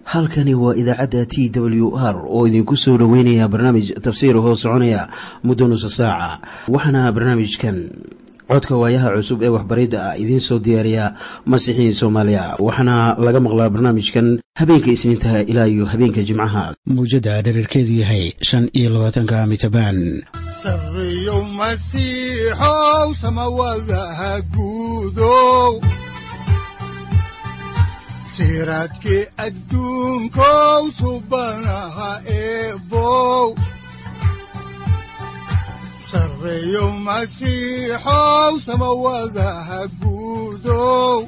halkani waa idaacadda t w r oo idinku soo dhoweynaya barnaamij tafsiir hoo soconaya muddo nusa saaca waxaana barnaamijkan codka waayaha cusub ee waxbaridda ah idiin soo diyaariya masiixiin soomaaliya waxaana laga maqlaa barnaamijkan habeenka isniintaha ilaa iyo habeenka jimcaha mawjadda dhererkeedu yahay shan iyo labaatanka mitrbaan sareyow masiixow samawadaha guudow siraadkii adduunkow subanaha eebow sareyow masiixow samawadaha guudow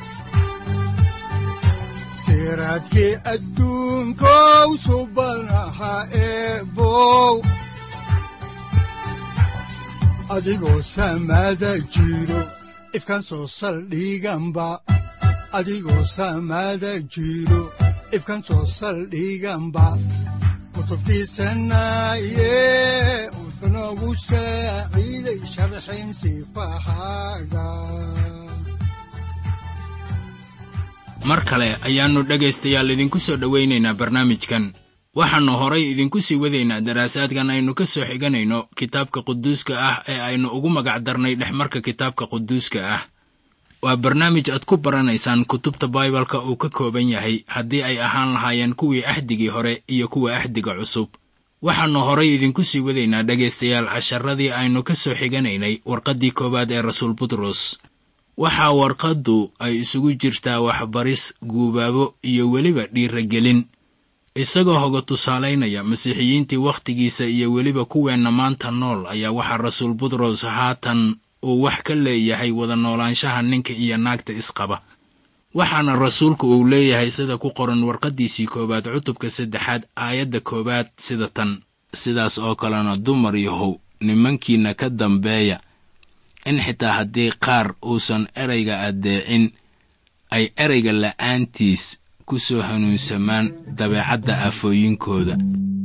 siraadkii adduunkow subanaha eebow adigoo samada jiro ifkaan soo saldhiganba adigoo saamaada jiro ifkan soo saldhiganba kutubtiisanaaye wuxunogu saaciiday sharxin sifahaaga mar kale ayaannu dhegaystayaal idinku soo dhowaynaynaa barnaamijkan waxaannu horay idinku sii wadaynaa daraasaadkan aynu ka soo xiganayno kitaabka quduuska ah ee aynu ugu magac darnay dhexmarka kitaabka quduuska ah waa barnaamij aad ku baranaysaan kutubta baibalka uu ka kooban yahay haddii ay ahaan lahaayeen kuwii axdigii hore iyo kuwa axdiga cusub waxaannu horay idinku sii wadaynaa dhegaystayaal casharadii aynu ka soo xiganaynay warqaddii koowaad ee rasuul butros waxaa warqaddu ay isugu jirtaa waxbaris guubaabo iyo weliba dhiiragelin isagoo hoga tusaalaynaya masiixiyiintii wakhtigiisa iyo weliba kuweenna maanta nool ayaa waxaa rasuul butros haatan uu wax ka leeyahay wada noolaanshaha ninka iyo naagta isqaba waxaana rasuulku uu leeyahay sida ku qoran warqaddiisii koowaad cutubka saddexaad aayadda koowaad sida tan sidaas oo kalena dumar yahow nimankiinna ka dambeeya in xitaa haddii qaar uusan erayga addeecin ay erayga la'aantiis ku soo hanuunsamaan dabeecadda aafooyinkooda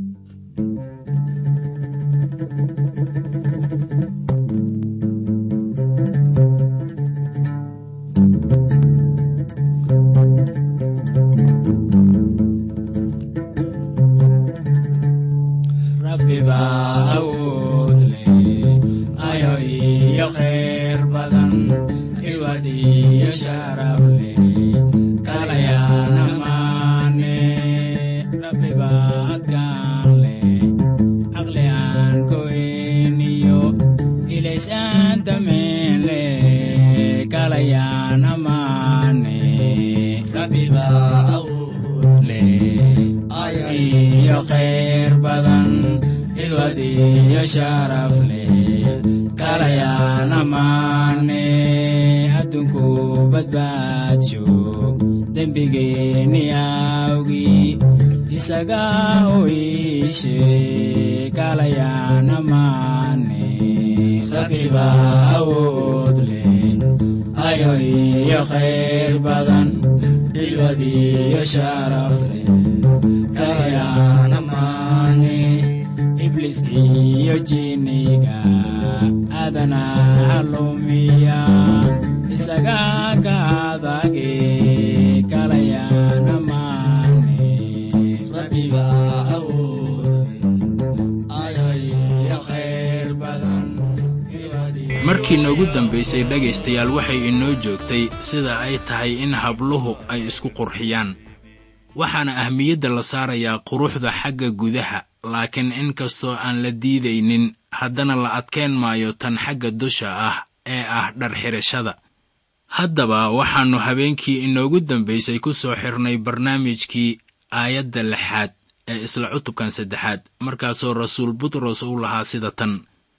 markii noogu dambaysay dhegaystayaal waxay inoo joogtay sida ay tahay in habluhu ay isku qurxiyaan waxaana ahmiyadda la saarayaa quruxda xagga gudaha laakiin in kastoo aan la diidaynin haddana la adkayn maayo tan xagga dusha ah ee ah dharxidhashada haddaba waxaannu habeenkii inoogu dambaysay ku soo xirnay barnaamijkii aayadda lixaad ee isla cutubkan saddexaad markaasoo rasuul butros u lahaa sida tan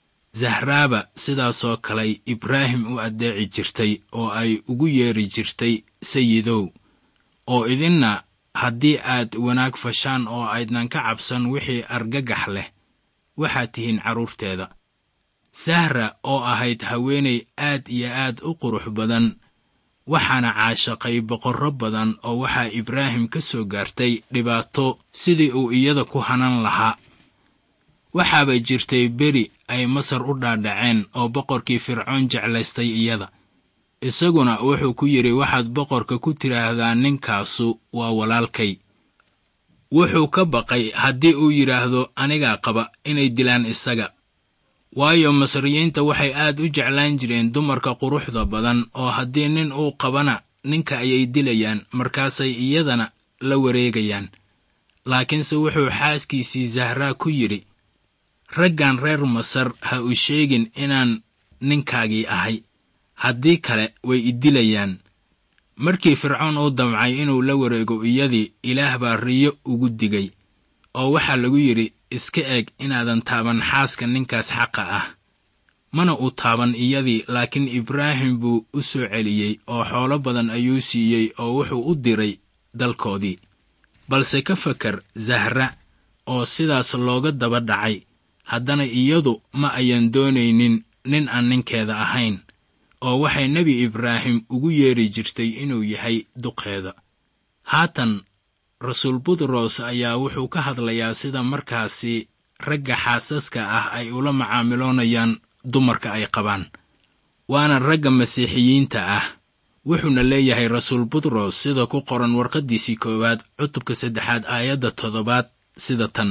zahraaba sidaasoo kaley ibraahim u addeeci jirtay oo ay ugu yeedhi jirtay sayidow oo idinna haddii aad wanaag fashaan oo aydnan ka cabsan wixii argagax leh waxaad tihiin carruurteeda sahra oo ahayd haweenay aad iyo aad u qurux badan waxaana caashaqay boqorro badan oo waxaa ibraahim ka soo gaartay dhibaato sidii uu iyada ku hanan lahaa waxaaba jirtay beri ay masar u dhaadhaceen oo boqorkii fircoon jeclaystay iyada isaguna wuxuu ku yidhi waxaad boqorka ku tidhaahdaa ninkaasu waa walaalkay wuxuu ka baqay haddii uu yidhaahdo anigaa qaba inay dilaan isaga waayo masriyiinta waxay aad u jeclaan jireen dumarka quruxda badan oo haddii nin uu qabana ninka ayay dilayaan markaasay iyadana la wareegayaan laakiinse wuxuu xaaskiisii zahraa ku yidhi raggan reer masar ha u sheegin inaan ninkaagii ahay haddii kale way i dilayaan markii fircoon uu damcay inuu la wareego iyadii ilaah baa riyo ugu digay oo waxaa lagu yidhi iska eg inaadan taaban xaaska ninkaas xaqa ah mana uu taaban iyadii laakiin ibraahim buu u soo celiyey oo xoolo badan ayuu siiyey oo wuxuu u diray dalkoodii balse ka fakar zahra oo sidaas looga daba dhacay haddana iyadu ma ayan doonaynin nin aan ninkeeda ahayn oo waxay nebi ibraahim ugu yeedhi jirtay inuu yahay duqeeda haatan rasuul butros ayaa wuxuu ka hadlayaa sida markaasi ragga xaasaska ah ay ula macaamiloonayaan dumarka ay qabaan waana ragga masiixiyiinta ah wuxuuna leeyahay rasuul butros sida ku qoran warqaddiisii koowaad cutubka saddexaad aayadda toddobaad sida tan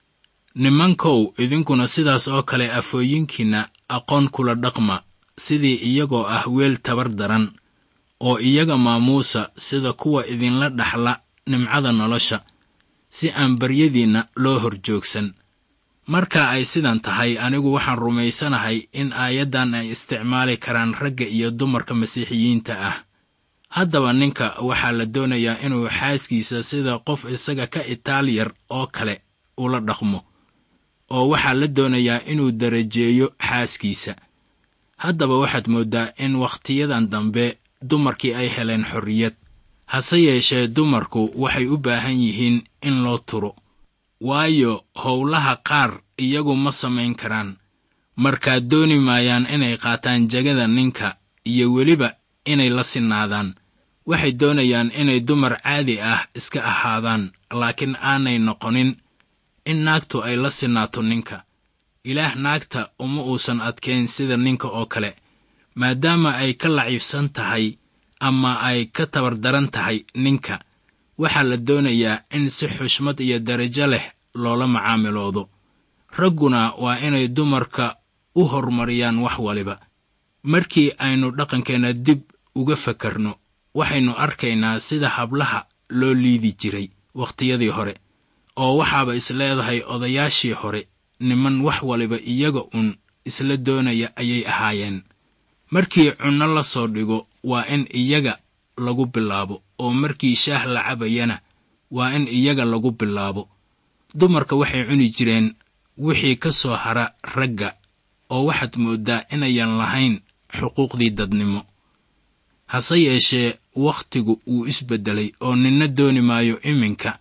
nimankow idinkuna sidaas oo kale afooyinkiinna aqoon kula dhaqma sidii iyagoo ah weel tabar daran oo iyaga maamuusa sida kuwa idinla dhaxla nimcada nolosha si aan baryadiinna loo hor joogsan marka ay sidan tahay anigu waxaan rumaysanahay in aayaddan ay isticmaali karaan ragga iyo dumarka masiixiyiinta ah haddaba ninka waxaa la doonayaa inuu xaaskiisa sida qof isaga ka itaaliyar oo kale ula dhaqmo oo waxaa la doonayaa inuu darajeeyo xaaskiisa haddaba waxaad mooddaa in wakhtiyadan dambe dumarkii ay heleen xorriyad hase yeeshee dumarku waxay u baahan yihiin in loo turo waayo howlaha qaar iyagu ma samayn karaan markaad dooni maayaan inay qaataan jegada ninka iyo weliba inay la sinaadaan waxay doonayaan inay dumar caadi ah iska ahaadaan laakiin aanay noqonin in naagtu ay la sinaato ninka ilaah naagta uma uusan adkayn sida ninka oo kale maadaama ay ka laciibsan tahay ama ay ka tabardaran tahay ninka waxaa la doonayaa in si xushmad iyo darajo leh loola macaamiloodo ragguna waa inay dumarka u horumariyaan wax waliba markii aynu dhaqankeenna dib uga fakarno waxaynu arkaynaa sida hablaha loo liidi jiray wakhtiyadii hore oo waxaaba is leedahay odayaashii hore niman wax waliba iyaga uun isla doonaya ayay ahaayeen markii cunno la soo dhigo waa in iyaga lagu bilaabo oo markii shaah la cabayana waa in iyaga lagu bilaabo dumarka waxay cuni jireen wixii ka soo hara ragga oo waxaad mooddaa inayan lahayn xuquuqdii dadnimo hase yeeshee wakhtigu wuu isbeddelay oo ninna dooni maayo iminka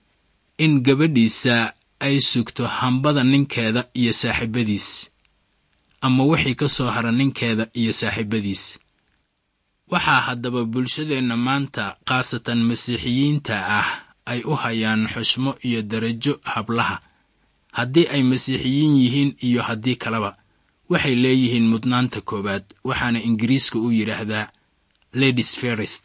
in gabadhiisa ay sugto hambada ninkeeda iyo saaxiibadiis ama wixii ka soo hara ninkeeda iyo saaxiibadiis waxaa haddaba bulshadeenna maanta khaasatan masiixiyiinta ah ay u hayaan xushmo iyo darajo hablaha haddii ay masiixiyiin yihiin iyo haddii kaleba waxay leeyihiin mudnaanta koowaad waxaana ingiriiska u yidhaahdaa ladies ferest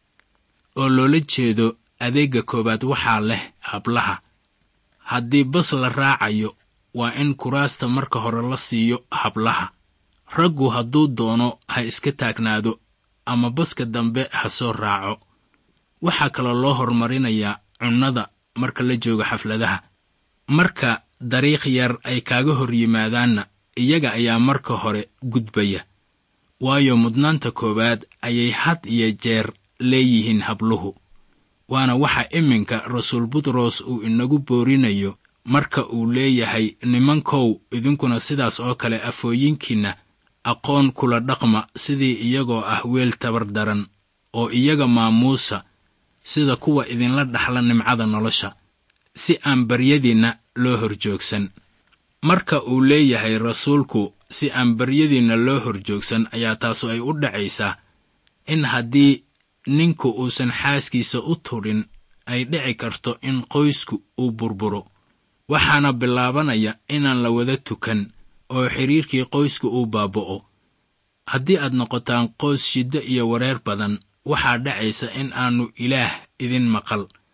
oo loola jeedo adeegga koowaad waxaa leh hablaha haddii bas la raacayo waa in kuraasta marka hore la siiyo hablaha raggu hadduu doono ha iska taagnaado ama baska dambe ha soo raaco waxaa kaloo loo horumarinayaa cunnada marka la joogo xafladaha marka dariikh yar ay kaaga hor yimaadaanna iyaga ayaa marka hore gudbaya waayo mudnaanta koowaad ayay had iyo jeer leeyihiin habluhu waana waxa iminka rasuul butros uu inagu boorinayo marka uu leeyahay nimankow idinkuna sidaas oo kale afooyinkiinna aqoon kula dhaqma sidii iyagoo ah weel tabar daran oo iyaga maamuusa sida kuwa idinla dhaxla nimcada nolosha si aan baryadiinna loo horjoogsan marka uu leeyahay rasuulku si aan baryadiinna loo horjoogsan ayaa taasu ay u dhacaysaa in haddii ninku uusan xaaskiisa u tudhin ay dhici karto in qoysku uu burburo waxaana bilaabanaya inaan la wada tukan oo xidhiirkii qoyska uu baaba'o haddii aad noqotaan qoys shiddo iyo wareer badan waxaa dhacaysa in aannu ilaah idin maqal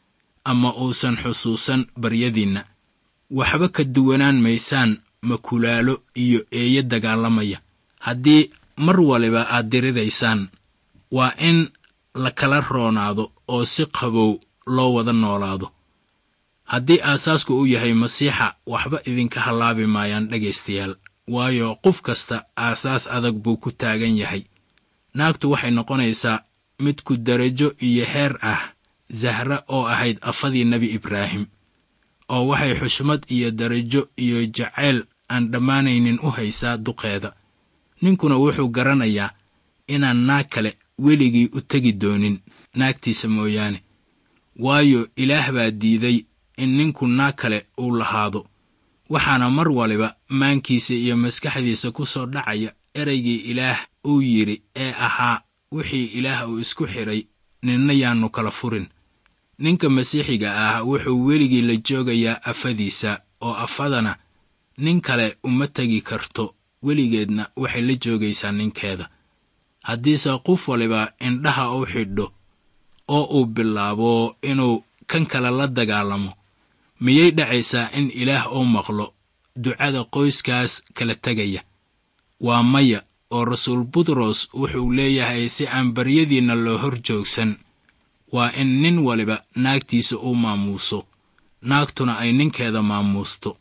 ama uusan xusuusan baryadiinna waxba ka duwanaan maysaan makulaalo iyo eeyo dagaalamaya haddii mar waliba aad diriraysaan waa in la kala roonaado oo si qabow loo wada noolaado haddii aasaasku uu yahay masiixa waxba idinka hallaabi maayaan dhegaystayaal waayo qof kasta aasaas adag buu ku taagan yahay naagtu waxay noqonaysaa mid ku darajo iyo heer ah zahra oo ahayd afadii nebi ibraahim oo waxay xushmad iyo darajo iyo jacayl aan dhammaanaynin u haysaa duqeeda ninkuna wuxuu garanayaa inaan naag kale weligii u tegi doonin naagtiisa mooyaane waayo ilaah baa diiday in ninku naag kale uu lahaado waxaana mar waliba maankiisa iyo maskaxdiisa ku soo dhacaya ereygii ilaah uu yidhi ee ahaa wixii ilaah uu isku xidhay ninna yaannu kala furin ninka masiixiga ah wuxuu weligii la joogayaa afadiisa oo afadana nin kale uma tegi karto weligeedna waxay la joogaysaa ninkeeda haddiise qof waliba indhaha u xidho oo uu bilaabo inuu kan kale la dagaalamo miyay dhacaysaa in ilaah uu maqlo ducada qoyskaas kala tegaya waa maya oo rasuul butros wuxuu leeyahay si aan baryadiinna loo hor joogsan waa in nin waliba naagtiisa uu maamuuso naagtuna ay ninkeeda maamuusto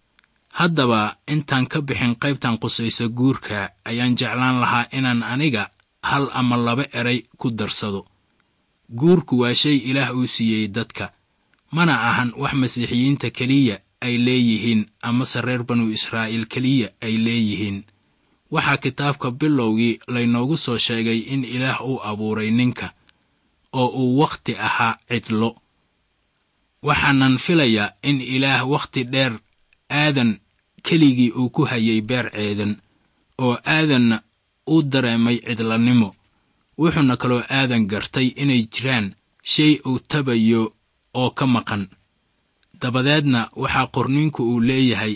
haddaba intaan ka bixin qaybtan qusaysa guurka ayaan jeclaan lahaa inaan aniga hal ama laba eray ku darsado guurku waa shay ilaah uu siiyey dadka mana ahan wax masiixiyiinta keliya ay leeyihiin amase reer banu israa'iil keliya ay leeyihiin waxaa kitaabka bilowgii laynoogu soo sheegay in ilaah uu abuuray ninka oo uu wakhti ahaa cidlo waxaanan filayaa in ilaah wakhti dheer aadan keligii uu ku hayay beer ceedan oo aadanna uu dareemay cidlanimo wuxuuna kaloo aadan gartay inay jiraan shay uu tabayo oo ka maqan dabadeedna waxaa qorniinku uu leeyahay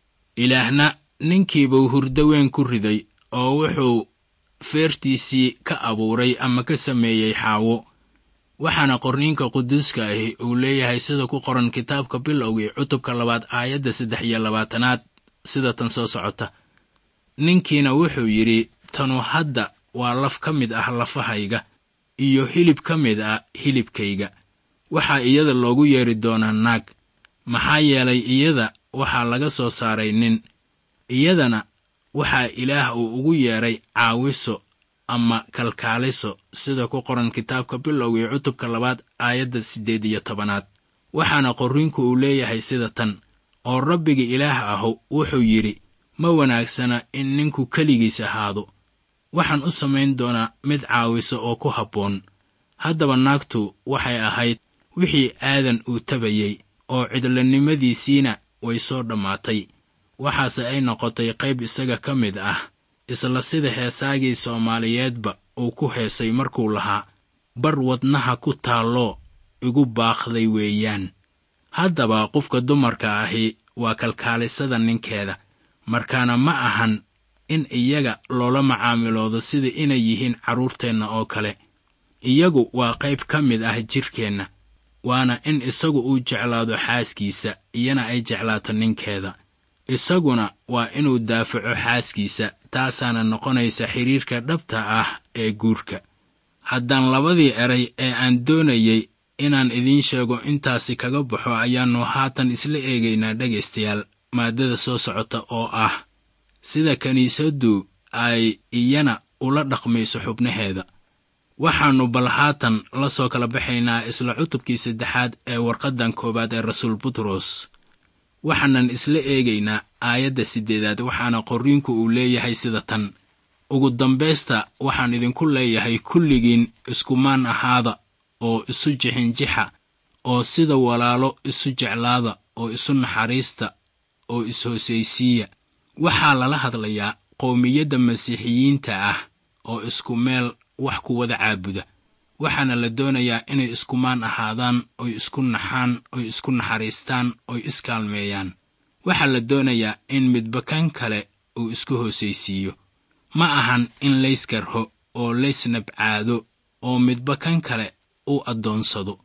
ilaahna ninkiibuu hurdo weyn ku riday oo wuxuu feertiisii ka abuuray ama ka sameeyey xaawo waxaana qorniinka quduuska ahi uu leeyahay sida ku qoran kitaabka bilowgii cutubka labaad aayadda saddex iyo labaatanaad sida tan soo socota ninkiina wuxuu yidhi tanu hadda waa laf ka mid ah lafahayga iyo hilib ka mid ah hilibkayga waxaa iyada loogu yeedhi doonaa naag maxaa yeelay iyada waxaa laga soo saaray nin iyadana waxaa ilaah uu ugu yeedhay caawiso ama kalkaaliso sida ku qoran kitaabka bilowgii cutubka labaad aayadda siddeed iyo tobanaad waxaana qorriinku uu leeyahay sida tan oo rabbiga ilaah ahu wuxuu yidhi ma wanaagsana in ninku keligiis ahaado waxaan u samayn doonaa mid caawisa oo ku habboon haddaba naagtu waxay ahayd wixii aadan uu tabayey oo cidlanimadiisiina way soo dhammaatay waxaase ay noqotay qayb isaga ka mid ah isla sida heesaagii soomaaliyeedba uu ku heesay markuu lahaa bar wadnaha ku taalloo igu baaqday weeyaan haddaba qofka dumarka ahi waa kalkaalisada ninkeeda markaana ma ahan in iyaga loola macaamiloodo sida inay yihiin carruurteenna oo kale iyagu waa qayb ka mid ah jidhkeenna waana in isagu uu jeclaado xaaskiisa iyana ay jeclaato ninkeeda isaguna waa inuu daafaco xaaskiisa taasaana noqonaysa xidhiirka dhabta ah ee guurka haddaan labadii eray ee aan doonayey inaan idiin sheego intaasi kaga baxo ayaannu haatan isla eegaynaa dhegaystayaal maaddada soo socota oo ah sida kiniisaddu ay iyana ula dhaqmayso xubnaheeda waxaannu bal haatan la soo kala baxaynaa isla cutubkii saddexaad ee warqaddan koowaad ee rasuul butros waxaanan isla eegaynaa aayadda siddeedaad waxaana qorriinku uu leeyahay sida tan ugu dambaysta waxaan idinku leeyahay kulligiin iskumaan ahaada oo isu jixinjixa oo sida walaalo isu jeclaada oo isu naxariista oo is-hoosaysiiya waxaa lala hadlayaa qowmiyadda masiixiyiinta ah oo isku meel wax ku wada caabuda waxaana la doonayaa inay iskumaan ahaadaan oy isku naxaan oy isku naxariistaan oy iskaalmeeyaan waxaa la doonayaa in midba kan kale uu isku hoosaysiiyo ma ahan in layskarho oo laysnabcaado oo midba kan kale uu addoonsado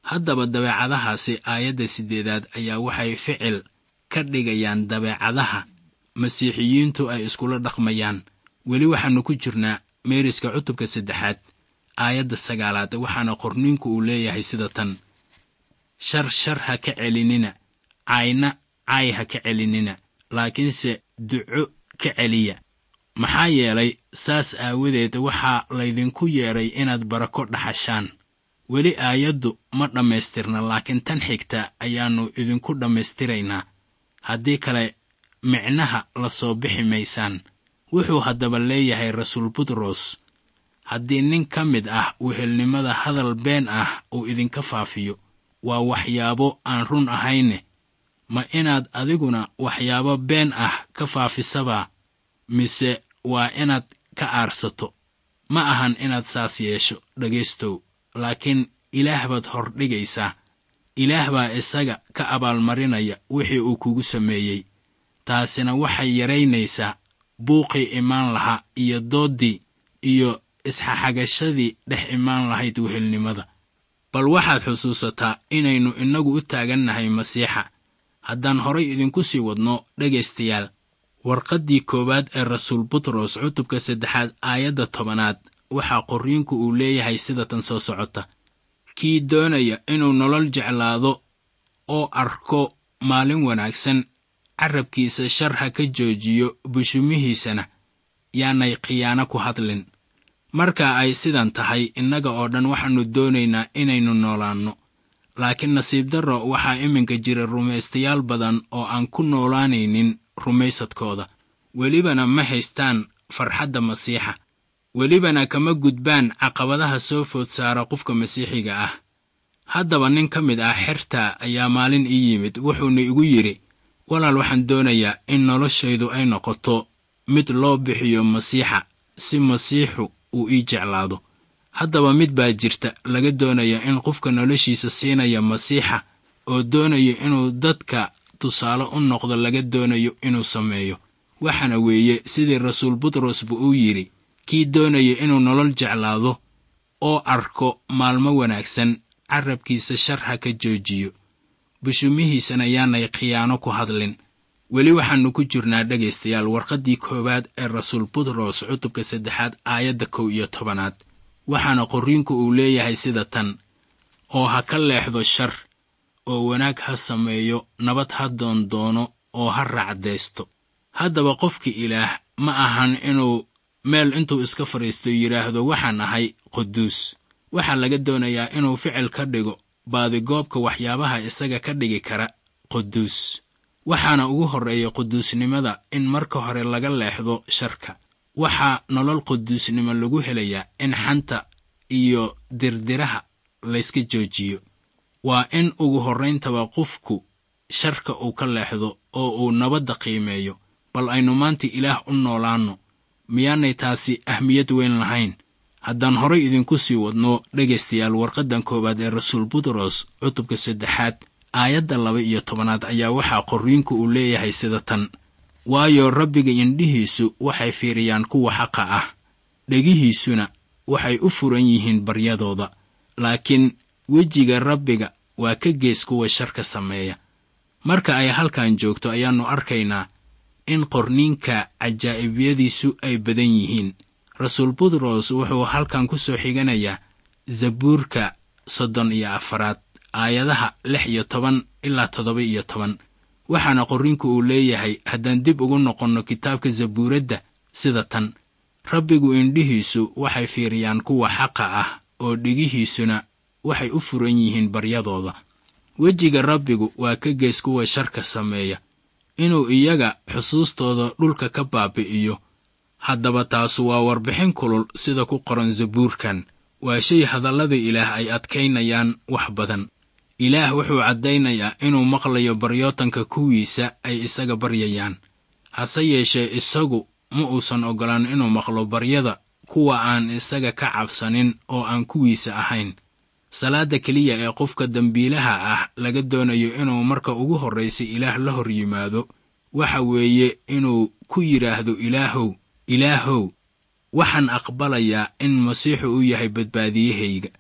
haddaba dabeecadahaasi aayadda siddeedaad ayaa waxay ficil ka dhigayaan dabeecadaha masiixiyiintu ay iskula dhaqmayaan weli waxaannu ku jirnaa meeriska cutubka saddexaad aayadda sagaalaad waxaana qorniinku uu leeyahay sida tan shar shar ha ka celinina cayna caay ha ka celinina laakiinse duco ka celiya maxaa yeelay saas aawadeed waxaa laydinku yeedhay inaad barako dhaxashaan weli aayaddu ma dhammaystirna laakiin tan xigta ayaannu idinku dhammaystiraynaa haddii kale micnaha la soo bixi maysaan wuxuu haddaba leeyahay rasuul butros haddii nin ka mid ah wehelnimada hadal been ah uu idinka faafiyo waa waxyaabo aan run ahayne ma inaad adiguna waxyaabo been ah ka faafisabaa mise waa inaad ka aarsato ma ahan inaad saas yeesho dhegaystow laakiin ilaah baad hordhigaysaa ilaah baa isaga ka abaalmarinaya wixii uu kugu sameeyey taasina waxay yaraynaysaa buuqii imaan lahaa iyo dooddii iyo isxaxagashadii dhex imaan lahayd wehelnimada bal waxaad xusuusataa inaynu innagu u taagannahay masiixa haddaan horay idinku sii wadno dhegaystayaal warqaddii koowaad ee rasuul butros cutubka saddexaad aayadda tobanaad waxaa qorriinku uu leeyahay sida tan soo socota kii doonaya inuu nolol jeclaado oo arko maalin wanaagsan carrabkiisa shar ha ka joojiyo bushumihiisana yaanay khiyaano ku hadlin marka ay sidan tahay innaga oo dhan waxaannu doonaynaa inaynu noolaanno laakiin nasiib darro waxaa iminka jira rumaystayaal badan oo aan ku noolaanaynin rumaysadkooda welibana ma haystaan farxadda masiixa welibana kama gudbaan caqabadaha soo food saara qofka masiixiga ah haddaba nin ka mid ah xerta ayaa maalin ii yimid wuxuuna igu yidhi walaal waxaan doonayaa in noloshaydu ay noqoto mid loo bixiyo masiixa si masiixu uu ii jeclaado haddaba mid baa jirta laga doonaya in qofka noloshiisa siinaya masiixa oo doonayo inuu dadka tusaale u noqdo laga doonayo inuu sameeyo waxaana weeye sidii rasuul butrosba uu yidhi kii doonaya inuu nolol jeclaado oo arko maalmo wanaagsan carrabkiisa shar ha ka joojiyo bushumihiisana yaanay khiyaano ku hadlin weli waxaannu ku jirnaa dhegaystayaal warqaddii koowaad ee rasuul butros cutubka saddexaad aayadda kow iyo tobanaad waxaana qorriinku uu leeyahay sida tan oo ha ka leexdo shar oo wanaag ha sameeyo nabad ha doondoono oo ha raacdaysto haddaba qofka ilaah ma ahan inuu meel intuu iska fadhiisto yidhaahdo waxaan ahay quduus waxaa laga doonayaa inuu ficil ka dhigo baadigoobka waxyaabaha isaga ka dhigi kara quduus waxaana ugu horreeya quduusnimada in marka hore laga leexdo sharka waxaa nolol quduusnimo lagu helayaa in xanta iyo dirdiraha layska joojiyo waa in ugu horrayntaba qofku sharka uu ka leexdo oo uu nabadda qiimeeyo bal aynu maanta ilaah u noolaanno miyaanay taasi ahmiyad weyn lahayn haddaan horay idinku sii wadno dhegaystayaal warqaddan koowaad ee rasuul butros cutubka saddexaad aayadda laba iyo tobanaad ayaa waxaa qorriinku uu leeyahay sida tan waayo rabbiga indhihiisu waxay fiiriyaan kuwa xaqa ah dhegihiisuna waxay u furan yihiin baryadooda laakiin wejiga rabbiga waa ka gees kuwa sharka sameeya marka ay halkan joogto ayaannu arkaynaa in qorniinka cajaa'ibiyadiisu ay badan yihiin rasuul butros wuxuu halkan ku soo xiganayaa zabuurka soddon iyo afaraad aayadaha lix iyo toban ilaa toddoba iyo toban waxaana qorriinku uu leeyahay haddaan dib ugu noqonno kitaabka zabuuradda sida tan rabbigu indhihiisu waxay fiiriyaan kuwa xaqa ah oo dhigihiisuna waxay u furan yihiin baryadooda wejiga rabbigu waa ka gees kuwa sharka sameeya inuu iyaga xusuustooda dhulka ka baabi'iyo haddaba taasu waa warbixin kulul sida ku qoran zabuurkan waa shay hadallada ilaah ay adkaynayaan wax badan ilaah wuxuu caddaynayaa inuu maqlayo baryootanka kuwiisa ay isaga baryayaan hase yeeshee isagu ma uusan oggolaan inuu maqlo baryada kuwa aan isaga ka cabsanin oo aan kuwiisa ahayn salaadda keliya ee qofka dembiilaha ah laga doonayo inuu marka ugu horraysa ilaah la hor yimaado waxa weeye inuu ku yidhaahdo ilaahow ilaahow waxaan aqbalayaa in masiixu u yahay badbaadiyahayga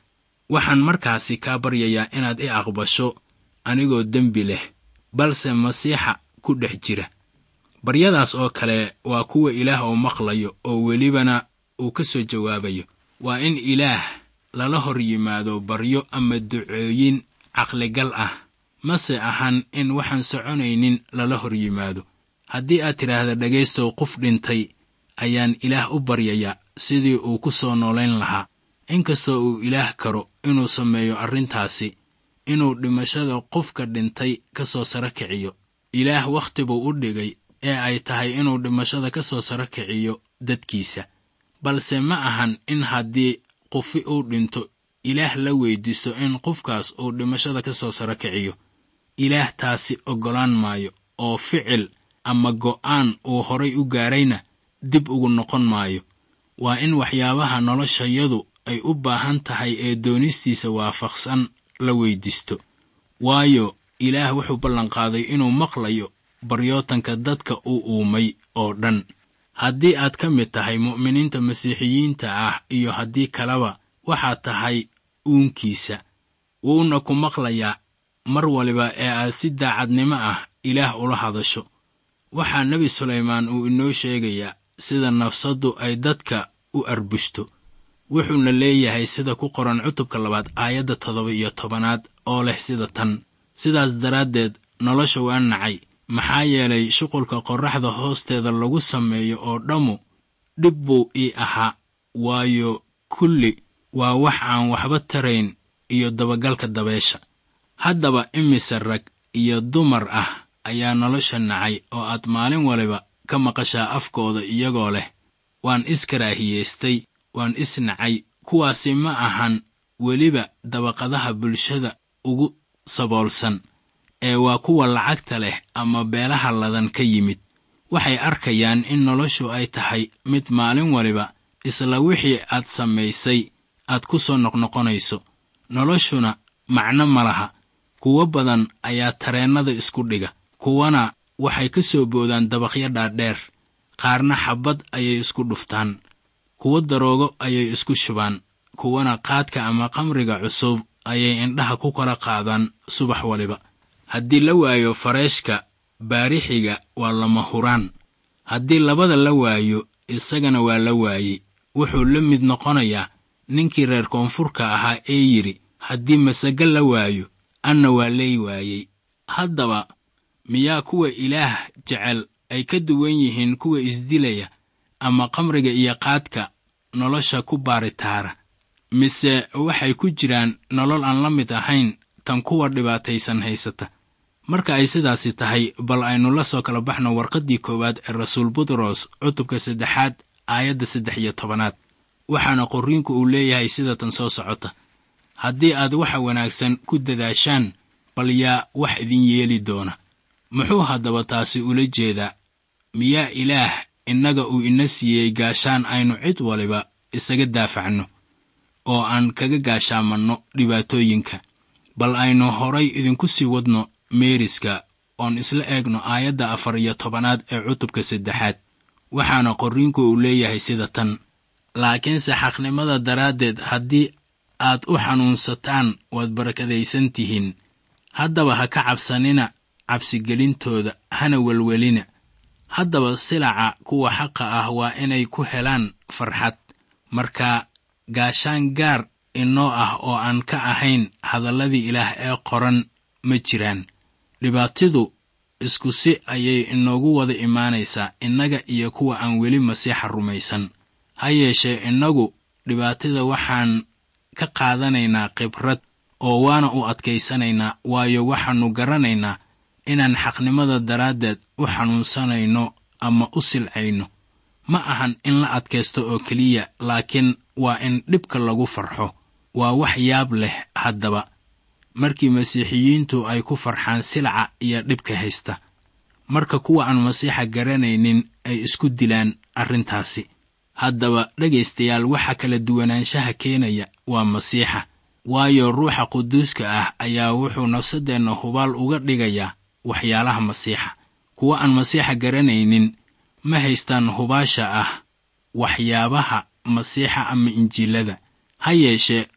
waxaan markaasi kaa baryayaa inaad i aqbasho anigoo dembi leh balse masiixa ku dhex jira baryadaas oo kale waa kuwa ilaah uu maqlayo oo welibana uu ka soo jawaabayo waa in ilaah lala hor yimaado baryo ama ducooyin caqligal ah mase ahan in waxaan soconaynin lala hor yimaado haddii aad tidhaahda dhegaystow qof dhintay ayaan ilaah u baryayaa sidii uu ku soo noolayn lahaa inkastoo uu ilaah karo inuu sameeyo arrintaasi inuu dhimashada qofka dhintay ka soo saro kiciyo ilaah wakhti buu u dhigay ee ay tahay inuu dhimashada ka soo saro kiciyo dadkiisa balse ma ahan in haddii qofi uu dhinto ilaah la weydiisto in qofkaas uu dhimashada ka soo saro kiciyo ilaah taasi oggolaan maayo oo ficil ama go'aan uu horay u gaarayna dib ugu noqon maayo waa in waxyaabaha noloshayadu ay u baahan tahay ee doonistiisa waafaqsan la weydiisto waayo ilaah wuxuu ballanqaaday inuu maqlayo baryootanka dadka uu uumay oo dhan haddii aad ka mid tahay mu'miniinta masiixiyiinta ah iyo haddii kaleba waxaad tahay uunkiisa wuuna ku maqlayaa mar waliba ee aad si daacadnimo ah ilaah ula hadasho waxaa nebi sulaymaan uu inoo sheegayaa sida nafsaddu ay dadka u arbushto wuxuuna leeyahay sida ku qoran cutubka labaad aayadda toddoba iyo tobanaad oo leh sida tan sidaas daraaddeed nolosha waa nacay maxaa yeelay shuqulka qorraxda hoosteeda lagu sameeyo oo dhammu dhib buu ii ahaa waayo kulli waa wax aan waxba tarayn iyo dabagalka dabeesha haddaba imise rag iyo dumar ah ayaa nolosha nacay oo aad maalin waliba ka maqashaa afkooda iyagoo leh waan iskaraahiyeystay waan isnacay kuwaasi ma ahan weliba dabaqadaha bulshada ugu saboolsan ee waa kuwa lacagta leh ama beelaha ladan ka yimid waxay arkayaan in noloshu ay tahay mid maalin waliba isla wixii aad samaysay aad ku soo noqnoqonayso noloshuna macno ma laha kuwo badan ayaa tareennada isku dhiga kuwana waxay ka soo boodaan dabaqyo dhaadheer qaarna xabbad ayay isku dhuftaan kuwo daroogo ayay isku shubaan kuwana qaadka ama qamriga cusub ayay indhaha ku kala qaadaan subax waliba haddii la waayo fareeshka baarixiga waa lama huraan haddii labada la waayo isagana waa la waayey wuxuu la mid noqonayaa ninkii reer koonfurka ahaa ee yidhi haddii masago la waayo anna waa ley waayey haddaba miyaa kuwa ilaah jecel ay ka duwan yihiin kuwa isdilaya ama qamriga iyo qaadka nolosha ku baaritaara mise waxay ku jiraan nolol aan la mid ahayn tan kuwa dhibaataysan haysata marka ay sidaasi tahay bal aynu la soo kala baxno warqaddii koowaad ee rasuul butros cutubka saddexaad aayadda saddex iyo tobanaad waxaana qorriinku uu leeyahay sida tan soo socota haddii aad waxa wanaagsan ku dadaashaan bal yaa wax idin yeeli doona muxuu haddaba taasi ula jeedaa miyaa ilaah innaga uu ina siiyey gaashaan aynu cid waliba isaga daafacno oo aan kaga gaashaamanno dhibaatooyinka bal aynu horay idinku sii wadno meeriska oon isla eegno aayadda afar iyo tobanaad ee cutubka saddexaad waxaana qorriinku uu leeyahay sida tan laakiinse xaqnimada daraaddeed haddii aad u xanuunsataan waad barakadaysan tihiin haddaba ha ka cabsanina cabsigelintooda hana welwelina haddaba silaca kuwa xaqa ah waa inay ku helaan farxad marka gaashaan gaar inoo ah oo aan ka ahayn hadalladii ilaah ee qoran ma jiraan dhibaatidu isku si ayay inoogu wada imaanaysaa innaga iyo kuwa aan weli masiixa rumaysan ha yeeshee innagu dhibaatada waxaan ka qaadanaynaa khibrad oo waana u adkaysanaynaa waayo waxaannu garanaynaa inaan xaqnimada daraaddeed u xanuunsanayno ama u silcayno ma ahan in la adkaysto oo keliya laakiin waa in dhibka lagu farxo waa wax yaab leh haddaba markii masiixiyiintu ay ku farxaan silca iyo dhibka haysta marka kuwa aan masiixa garanaynin ay isku dilaan arrintaasi haddaba dhegaystayaal waxa kala duwanaanshaha keenaya waa masiixa waayo ruuxa quduuska ah ayaa wuxuu nafsaddeenna hubaal uga dhigayaa waxyaalaha masiixa kuwa aan masiixa garanaynin ma haystaan hubaasha ah waxyaabaha masiixa ama injiilada ha yeeshee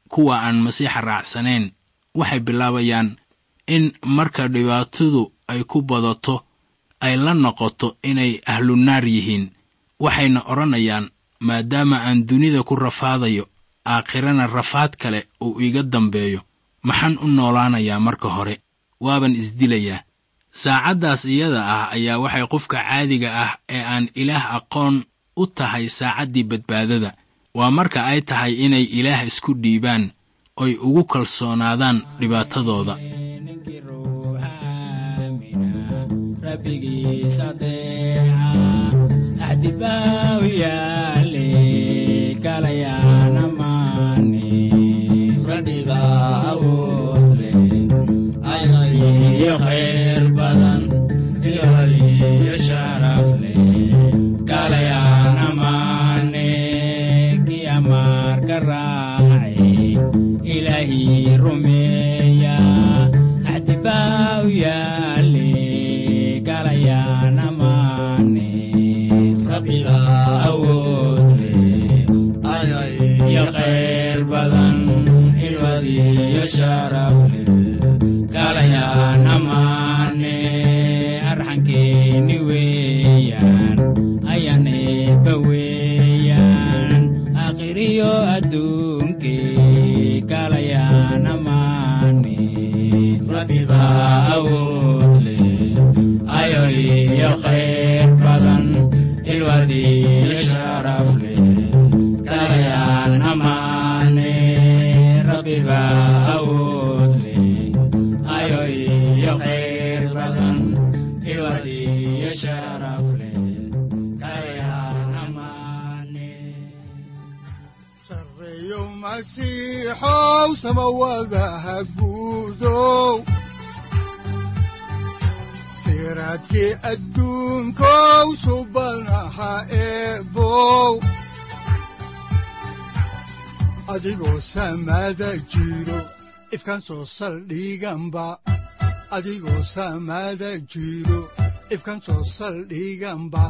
kuwa aan masiixa raacsanayn waxay bilaabayaan in marka dhibaatadu ay ku badato ay la noqoto inay ahlunaar yihiin waxayna odhanayaan maadaama aan dunida ku rafaadayo aakhirana rafaad kale uu iga dambeeyo maxaan u noolaanayaa marka hore waaban isdilayaa saacaddaas iyada ah ayaa waxay qofka caadiga ah ee aan ilaah aqoon u tahay saacaddii badbaadada waa marka ay tahay inay ilaah isku dhiibaan oy ugu kalsoonaadaan dhibaatadooda ninkii ruuxa aamina rabbigiis adeeca axdi baa u yaale kalayaana maane rabbiga awood leh iyo khayr badan iyo sharaf leh kalayaana maane kii amaarka raacay ilaahii rumeeya axdi baa u yaale kalayaana maane rabbiga awood leh iyo khayr badan ilwadiyo sharaf leh kalayaana maane arxankeeni weeyaan ayaneeba weeyaan akhiriyo adduunkee kalayaana maane rabbiga awood leh ayo iyo khayr badan ilwadiyo sharaf leh kalayaana maane rabbiga awood leh ayo iyo khayr badan ilwadiyo sharaf leh kalayaana maane sareeyo masiixow samawadaha guudow siraadkii adduunkow subanaha eebow adigoo samada jiro ifkan soo saldhiganba adigoo samada jiro ifkan soo saldhiganba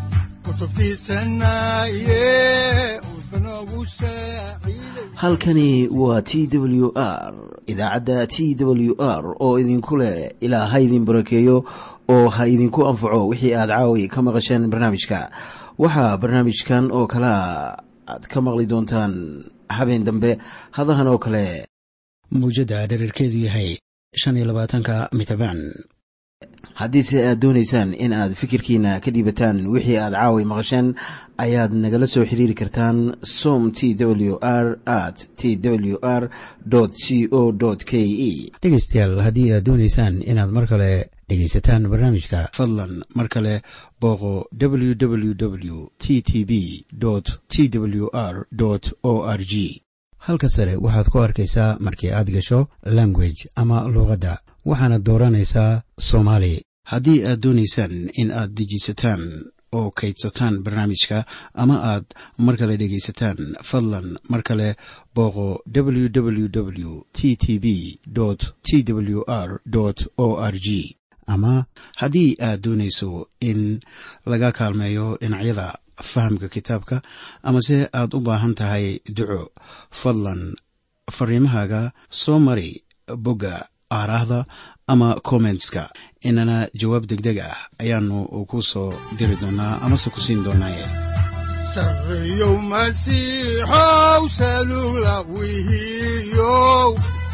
kutubtiisanaye udbanogu saaciiday halkani waa t w r idaacadda t w r oo idinku leh ilaa ha idin barakeeyo oo ha idinku anfaco wixii aad caawi ka maqasheen barnaamijka waxaa barnaamijkan oo kalea aad ka maqli doontaan habeen dambe hadahan oo kale muujadda dherarkeedu yahay shan iyo labaatanka mitrbaan haddiise aad doonaysaan in aad fikirkiina ka dhiibataan wixii aad caawi maqasheen ayaad nagala soo xiriiri kartaan som t w r at t w r c o k e dhegaystayaal haddii aad doonaysaan inaad mar kale dhegaysataan barnaamijka fadlan mar kale booqo www t t b t w r o r g halka sare waxaad ku arkaysaa markii aad gasho language ama luuqadda waxaana dooranaysaa soomaali haddii aad doonaysaan in aad dejisataan oo kaydsataan barnaamijka ama aad mar kale dhegaysataan fadlan mar kale booqo www t t b t w r o r g ama haddii aad doonayso in laga kaalmeeyo dhinacyada fahamka kitaabka amase aad u baahan tahay duco fadlan fariimahaaga soo mari bogga aaraahda ama kommentska inana jawaab degdeg ah ayaanu ku soo diri doonaa amase ku siin doonaaye sareeyow masiixow salugla wihiyow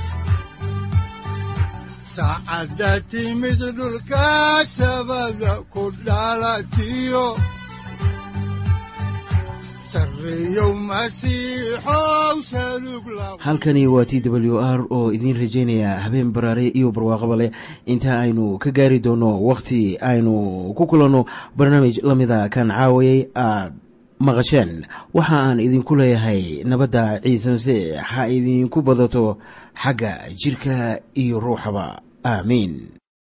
saacadda timid dhulka sabada ku dhalatiyo sareeyow masiixow salugla halkani waa t w r oo idiin rajaynaya habeen baraare iyo barwaaqaba leh inta aynu ka gaari doono wakhti aynu ku kulanno barnaamij la mida kan caawayay aad maqasheen waxa aan idinku leeyahay nabadda ciise masiix ha idinku badato xagga jidhka iyo ruuxaba aamiin